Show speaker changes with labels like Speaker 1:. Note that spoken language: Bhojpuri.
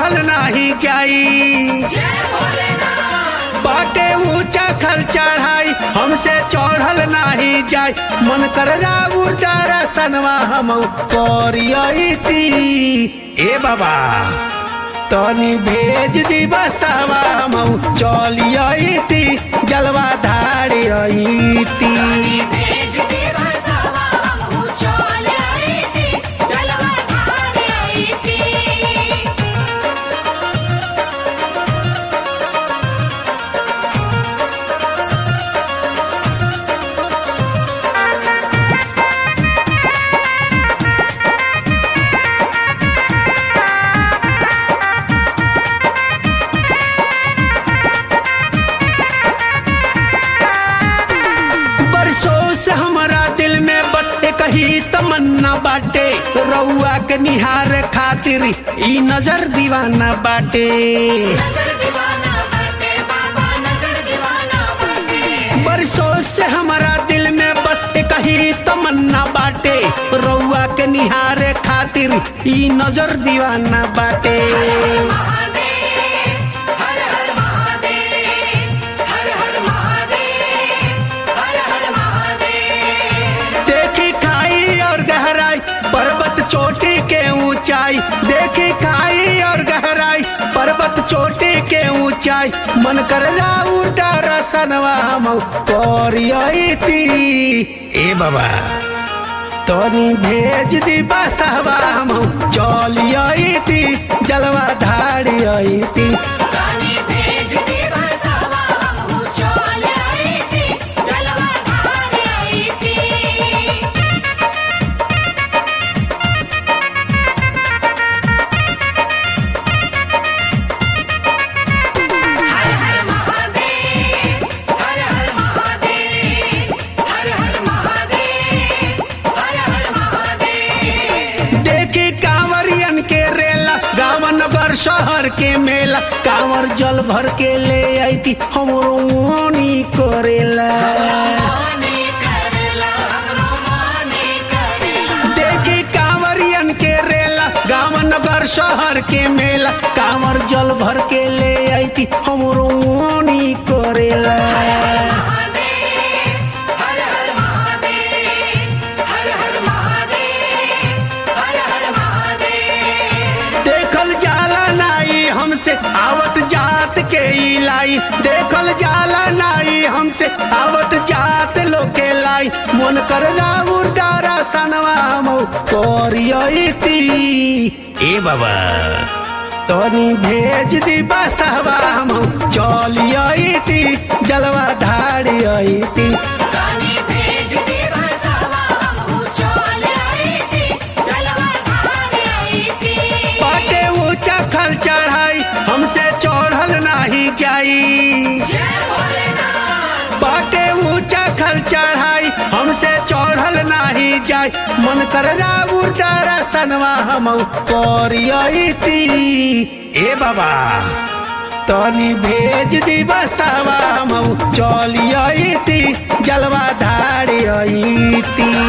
Speaker 1: चढ़ल नाही जाई बाटे ऊंचा खल चढ़ाई हमसे चढ़ल नाही जाई मन कर राउर दर्शनवा हम करियती ए बाबा तनी भेज दी बसवा हम चलियती जलवा धारियती
Speaker 2: भेज दे बसवा हमहू चल आईती जलवा ढार आईती
Speaker 1: बरसों से हमारा दिल में बस एक ही तमन्ना बाटे रउआ के निहार खातिर ई नजर दीवाना बाटे
Speaker 2: नजर दीवाना बाटे बाबा नजर दीवाना बाटे
Speaker 1: बरसों से हमारा दिल में बस एक ही तमन्ना बाटे रउआ के निहार खातिर ई नजर दीवाना बाटे
Speaker 2: महादेव हर हर महादेव हर हर महादेव हर हर महादेव
Speaker 1: देखी खाई और गहराई पर्वत चोटी के ऊंचाई देखी खाई और गहराई पर्वत चोटी के ऊंचाई मन कर राउर दर्शनवा हम करियती ए बाबा तनी भेज दी बसवा हम चलियती जलवा धारियती
Speaker 2: रानी भेज दे बसवा हमहू चल आईती जलवा ढार आईती हर हर महादेव हर हर महादेव हर हर महादेव हर हर महादेव
Speaker 1: देखी कांवरियन के रेला गाँव नगर शहर के मेला कांवर जल भर के ले आईती हमरो मोनी करेला
Speaker 2: माने करला हमरो माने करला
Speaker 1: देखी कांवरियन के रेला गाँव नगर शहर के मेला कांवर जल भर के ले आईती हमरो मोनी करेला
Speaker 2: महादेव हर हर महादेव हर हर महादेव हर हर महादेव
Speaker 1: देखल जाला नाई हमसे आवत जात के लाई देखल जाला नाई हमसे आवत जात लोके लाई मन कर राउर दारा सनवा मौ करियती ए बाबा तनी भेज दी बसवा हम चलियती जलवा धारियती
Speaker 2: रानी भेज दे बसवा हमहू चल आईती जलवा ढार आईती
Speaker 1: पाटे ऊंचा खल चढ़ाई हमसे चढ़ल नाही जाई
Speaker 2: जय भोलेनाथ
Speaker 1: बाटे ऊंचा खल चढ़ाई हमसे चढ़ल नाही जाय मन कर राउर दर्शनवा हम करियती ए बाबा तनी भेज दी बसवा हम चलियती जलवा धारियती